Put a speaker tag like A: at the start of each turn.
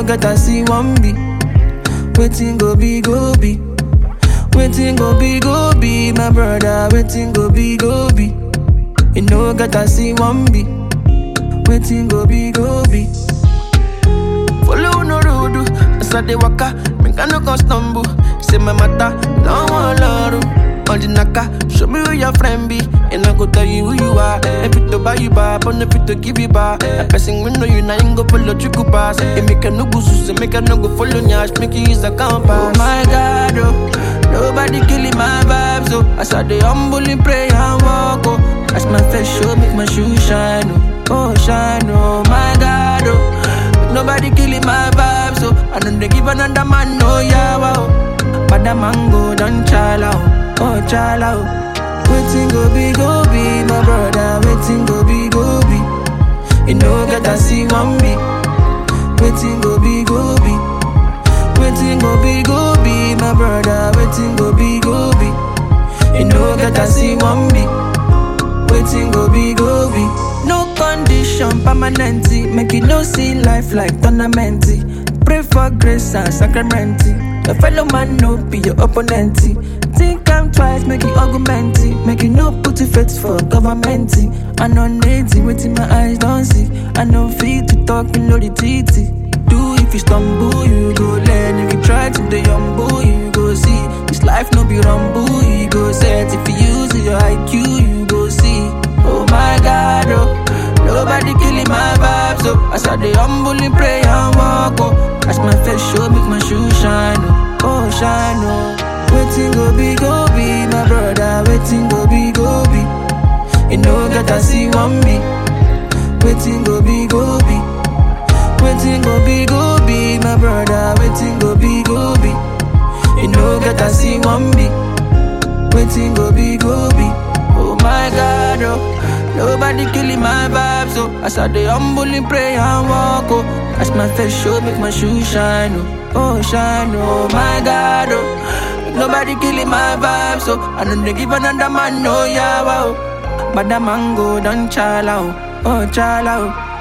A: no get I see one be. Waiting go be go be. Waiting go be go be my brother. Waiting go be go be. You know get I see one be. Waiting go be go be. Follow no road, as I dey waka, make I no go stumble. Say my matter, don't want love. On the naka, show me who your friend be, and I go tell you who you are. If it to buy you back, but if it to give you back, a person we know you now ain't go follow you go pass. It make a no go sus, make a no go follow nyash, make you use a compass. Oh my God, oh, nobody killing my vibes, oh. As I dey humble in pray and walk, oh. As my face show, make my shoe shine, oh, oh shine, oh my God, oh. Nobody killing my vibe, so I don't they give another man no yawa. Oh. But the mango done chala, oh, oh chala. Oh. Waiting go be go be my brother, waiting go be go be. You know get I see one be. Waiting go be go be. Waiting go be go be my brother, waiting go be go be. You know get I see one be. Waiting go be go be. No condition permanent. Make you no see life like tournament. Pray for grace and sacrament. Your fellow man no be your opponent. Think I'm twice, make you argument. Make you no put your faith for government. I know native, waiting my eyes don't see. I know fit to talk, you know the titty. Do if you stumble, you go learn. If you try to the humble, you go see. This life no be rumble, you go set. If you use your IQ, you go see. Oh my God, oh. Nobody killing my vibes, oh. As I dey humbly pray and walk, oh. As my face show, make my shoe shine, oh. Oh, shine, oh. Waiting go be, go be, my brother. Waiting go be, go be. You know that I see one me. Waiting go be, go be. Waiting go be, go be, my brother. Waiting go be, go be. You know that I see one me. Waiting go be, go be. Oh my God, oh. Nobody killing my vibes, oh. As I dey humbly pray and walk, oh. As my face show, make my shoe shine, oh. Oh, shine, oh my God, oh. Nobody killing my vibes, oh. I don't dey give another man no yawa, oh. But the mango done chala, oh. Oh, chala, oh.